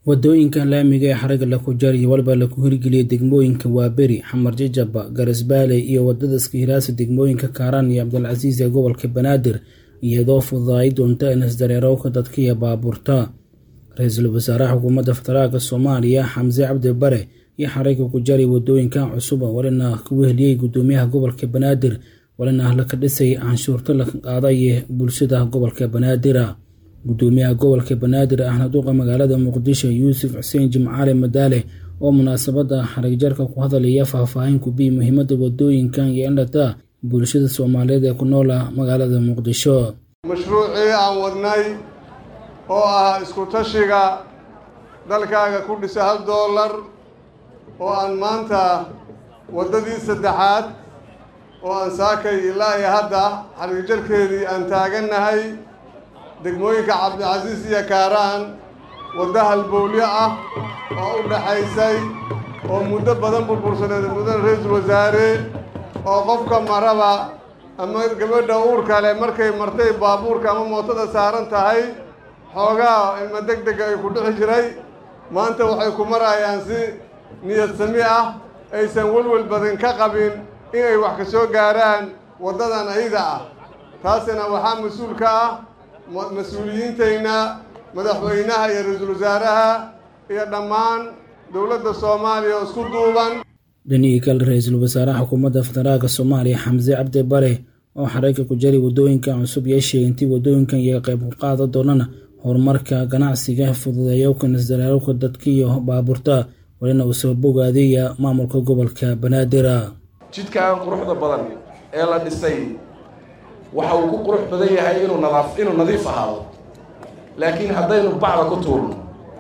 wadooyinka laamiga ee xariga laku jariyo walba laku hirgeliyay degmooyinka waaberi xamar jajaba garasbaale iyo wadada iskahiraasa degmooyinka kaaraan iyo cabdilcasiis ee gobolka banaadir iyadoo fududaay doonta inisdareerowka dadka iyo baabuurta ra-iisul wasaaraha xukuumadda federaalka soomaaliya xamse cabdi bare iyo xariga ku jari wadooyinkan cusub walina ku weheliyey gudoomiyaha gobolka banaadir walina laka dhisay canshuurta la qaadaye bulshada gobolka banaadir gudoomiyaha gobolka banaadir ahna duqa magaalada muqdisho yuusuf xuseen jimcaale madaale oo munaasabada xarigjarka ku hadalaya faahfaahin kubiyi muhiimada wadooyinkan iyo indhata bulshada soomaaliyeed ee ku noola magaalada muqdisho mashruucii aan wadnay oo ah isku tashiga dalkaaga ku dhisa hal doolar oo aan maanta waddadii saddexaad oo aan saakay ilaa iyo hadda xarigjarkeedii aan taagannahay degmooyinka cabdicasiis iyo kaaraan waddo halbowlyo ah oo u dhaxaysay oo muddo badan burbursaneed muddan ra-iisul wasaare oo qofka maraba ama gabadha uurka leh markay martay baabuurka ama mootada saaran tahay xoogaa ilma deg dega ay ku dhixi jiray maanta waxay ku marayaan si niyad sami ah aysan welwel badan ka qabin inay wax ka soo gaaraan waddadan ayada ah taasina waxaa mas-uul ka ah mas-uuliyiintayna madaxweynaha iyo ra-iisul wasaaraha iyo dhammaan dowladda soomaaliya oo isku duuban dhanihii kale ra-iisul wasaaraha xukuumadda federaalka soomaaliya xamse cabdi bare oo xareyka ku jari wadooyinkan cusub yeeshay intii wadooyinkan iyo qayb ku qaada doonana horumarka ganacsiga fududeeyowka isdareerowka dadka iyo baabuurta walina uu soo bogaadaya maamulka gobolka banaadir jidkan quruxda badan ee la dhisay waxa uu ku qurux badan yahay inuu nadaaf inuu nadiif ahaado laakiin haddaynu bacda ku tuurno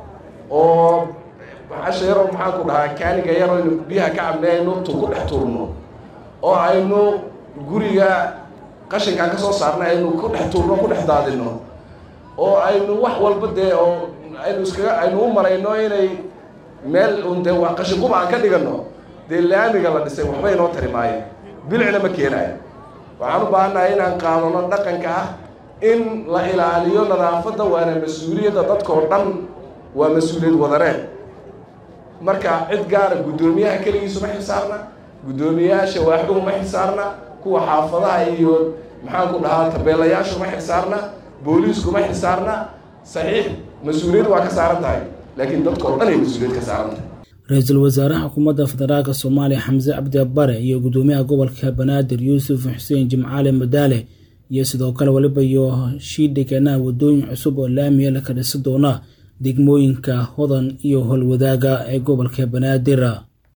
oo casha yaroo maxaan ku dhahaa kaaniga yaroo aynu biyaha ka cabnay aynu tu ku dhex tuurno oo aynu guriga qashinkaan ka soo saarnay aynu ku dhex tuurno ku dhex daadino oo aynu wax walba dee oo aynu iskaga aynu u marayno inay meel un dee waa qashin quba aan ka dhigano dee laamiga la dhisay waxba inoo tari maayo bilicna ma keenaayo waxaan u baahannahay inaan qaadano dhaqanka ah in la ilaaliyo nadaafadda waana mas-uuliyadda dadkao dhan waa mas-uuliyad wadareed marka cid gaara guddoomiyaha keligiisu ma xisaarna guddoomiyayaasha waaxduhu ma xisaarna kuwa xaafadaha iyo maxaan ku dhahaa tabeelayaashu ma xisaarna booliisku ma xisaarna saxiix mas-uuliyad waa ka saaran tahay laakiin dadkao dhan ay mas-uuliyad ka saaran tahay ra-iisul wasaaraha xukuumadda federaalka soomaaliya xamse cabdi bare iyo gudoomiyaha gobolka banaadir yuusuf xuseen jimcaale madaale iyo sidoo kale waliba iyo shiidhiganaha wadooyin cusub oo laamiya laka dhisi doona degmooyinka hodan iyo howlwadaaga ee gobolka banaadir